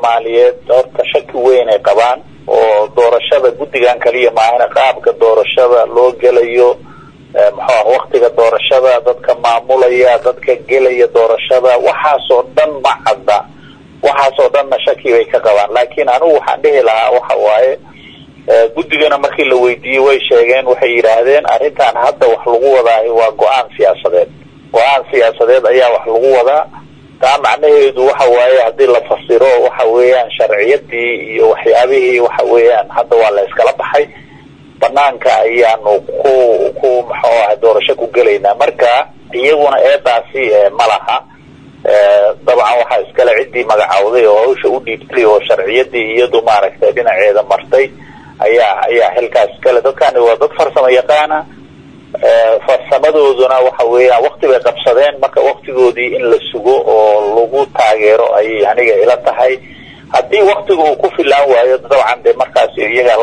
soomaaliyeed horta shaki weyn ay qabaan oo doorashada guddigan kaliya maahana qaabka doorashada loo gelayo muxuu ah waktiga doorashada dadka maamulaya dadka gelaya doorashada waxaasoo dhan ma cadda waxaasoo dhanna shaki bay ka qabaan laakiin anigu waxaan dhihi lahaa waxa waaye guddigana markii la weydiiyey way sheegeen waxay yidhaahdeen arrintan hadda wax lagu wadaahi waa go-aan siyaasadeed go-aan siyaasadeed ayaa wax lagu wadaa taa macnaheedu waxa waaye haddii la fasiro waxa weeyaan sharciyadii iyo waxyaabihii waxa weeyaan hadda waa la iskala baxay banaanka ayaanu ku ku muxuu ah doorasho ku gelaynaa marka iyaguna eedaasi ma laha dabcan waxaa iskale ciddii magacawday oo hawsha u dhiibtay oo sharciyadii iyadu maaragtay dhinaceeda martay ayaa ayaa xilkaas iskale dadkani waa dad farsamo yaqaana farsamadooduna waxa weeyaan wakti bay qabsadeen marka waktigoodii in la sugo oo lagu taageero ayay aniga ila tahay haddii waktiga uu ku filaan waayo dabcan de markaas iyagaa